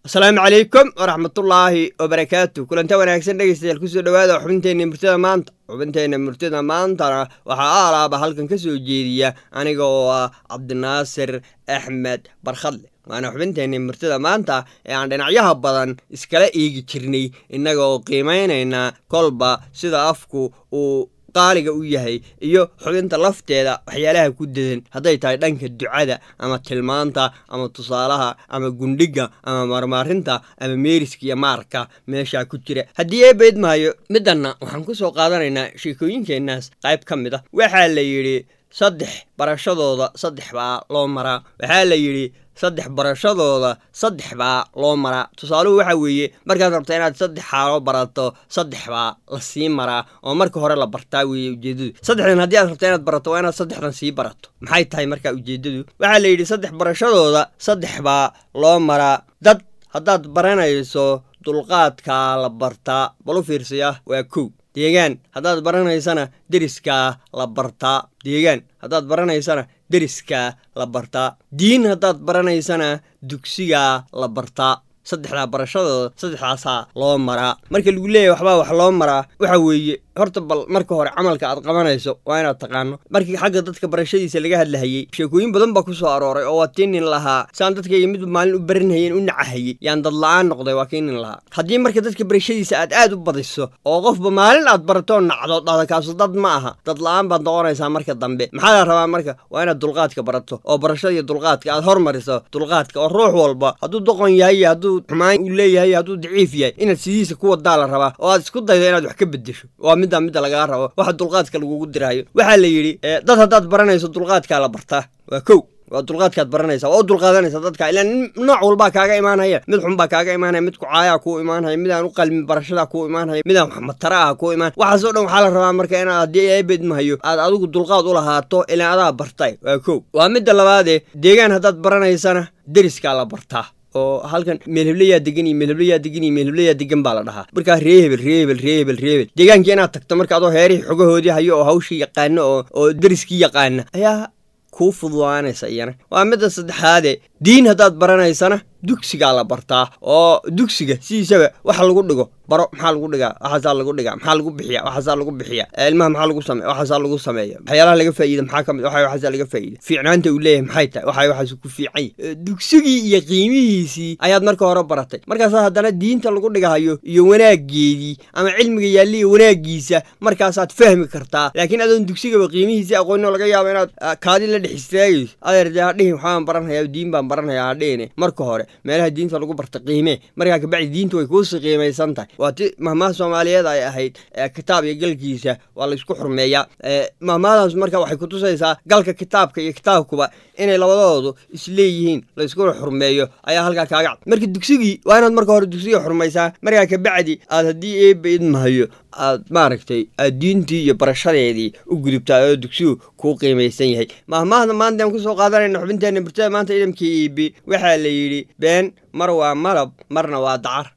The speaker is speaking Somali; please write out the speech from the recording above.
asalaamu calaykum waraxmatullaahi wabarakaatu kulanta wanaagsan dhegeystayaal kusoo dhawaada xubinteenna murtada maanta xubinteenna murtada maantana waxaa aalaaba halkan ka soo jeediya aniga oo ah cabdinaasir axmed barkhadle waana xubinteenna murtada maanta ee aan dhinacyaha badan iskala eegi jirnay innaga oo qiimaynayna kolba sida afku uu qaaliga u yahay iyo xubinta lafteeda waxyaalaha ku dadan hadday tahay dhanka ducada ama tilmaanta ama tusaalaha ama gundhiga ama marmaarinta ama meeriska iyo maarka meeshaa ku jira haddii eebayd maayo middanna waxaan ku soo qaadanaynaa sheekooyinkeennaas qayb ka mid a waxaa la yidhi saddex barashadooda saddex baa loo maraa waxaa la yidhi saddex barashadooda saddex baa loo maraa tusaaluhu waxa weeye markaad rabta inaad saddex xaalo barato saddex baa la sii maraa oo marka hore la bartaa weeye ujeeddadu saddexdan haddii aad rabta inaad barato waa inaad saddexdan sii barato maxay tahay marka ujeeddadu waxaa la yidhi saddex barashadooda saddex baa loo maraa dad haddaad baranayso dulqaadkaa la bartaa balu fiirsaya waa kow deegaan haddaad baranaysana deriskaa la bartaa deegaan haddaad baranaysana deriskaa la bartaa diin haddaad baranaysana dugsigaa la bartaa saddexdaa barashadooda saddexdaasaa loo maraa marka lagu leeyahy waxbaa wax loo maraa waxa weeye horta bal marka hore camalka aad qabanayso waa inaad taqaano markii xagga dadka barashadiisa laga hadlahayey sheekooyin badan baa ku soo arooray oo waa tii nin lahaa saan dadkayga midba maalin u baranhayeen u nacahayey yaan dadla-aan noqday waa kii nin lahaa haddii marka dadka barashadiisa aad aad u badiso oo qofba maalin aad baratoo nacdo dhahda kaasu dad ma aha dadla-aan baad noqonaysaa marka dambe maxaa la rabaa marka waa inaad dulqaadka barato oo barashada iyo dulqaadka aad hormariso dulqaadka oo ruux walba hadduu doqon yahay iyo hadduu xumaan uu leeyahay hadduu daciif yahay inaad sidiisa ku wadaa la rabaa oo aad isku daydo inaad wax ka bedesho waa middaa midda lagaa rabo waxa dulqaadka lagugu diraayo waxaa la yidhi dad haddaad baranayso dulqaadkaa la bartaa waa kow waa dulqaadkaad baranaysa waa u dulqaadanaysa dadka ilaa nooc walbaa kaaga imaanaya mid xun baa kaaga imaanaya mid kucaayaa kuu imaanaya midaan u qalmin barashadaa kuu imaanaya midaan waxmatara ah kuu imaan waxaasoo dhan waxaa la rabaa marka inaad haddii eebed mahayo aad adigu dulqaad u lahaato ilaa adaa bartay waa kow waa midda labaadee deegaan haddaad baranaysana deriskaa la bartaa oo halkan meelheblayaa degan iyo meelheblayaa degan iyo meelheblayaa degan baa la dhahaa markaa ree hebel ree hebel ree hebel ree hebel deegaankii inaad tagto marka adoo heerihii xogahoodii hayo oo hawshii yaqaano oo oo deriskii yaqaana ayaa kuu fududaanaysa iyana waa midda saddexaade diin haddaad baranaysana dugsigaa la bartaa oo dugsiga sidiisaba waxa lagu dhigo baro maxaa lagu dhigaa waxaasaa lagu dhigaa maxaa lagu bixiya waxaasaa lagu bixiya ilmaha maxaa lagu same waxaasaa lagu sameeya waxyaalaha laga faa'iida maxaa ka mid waxa waxaasaa laga faa'iida fiicnaanta uu leeyahay maxay tahay waxa waxaas ku fiican yahy dugsigii iyo qiimihiisii ayaad marka hore baratay markaasaa haddana diinta lagu dhigahayo iyo wanaaggeedii ama cilmiga yaalliya wanaaggiisa markaasaad fahmi kartaa laakiin adoon dugsigaba qiimihiisii aqoonino laga yaabo inaad kaadi la dhex istaagayso adeer dee hadhihin waxbaan baranhayaa diin baan baranhayaa hadhihine marka hore meelaha diinta lagu barta qiimee markaa kabacdi diinta way kuusii qiimaysan tahay waa ti mahmaha soomaaliyeed ay ahayd kitaab iyo galkiisa waa laysku xurmeeyaa mahmahadaas marka waxay kutusaysaa galka kitaabka iyo kitaabkuba inay labadoodu isleeyihiin layskuna xurmeeyo ayaa halkaa kaaga cad marka dugsigii waa inaad marka hore dugsiga xurmaysaa markaa kabacdi aad haddii eeba idmahayo aad maaragtay aad diintii iyo barashadeedii u gudubtaa oo dugsigu kuu qiimaysan yahay mahmahda maanta aan kusoo qaadanayna xubinteenna burtada maanta idamkii iibi waxaa la yidhi been mar waa malab marna waa dacar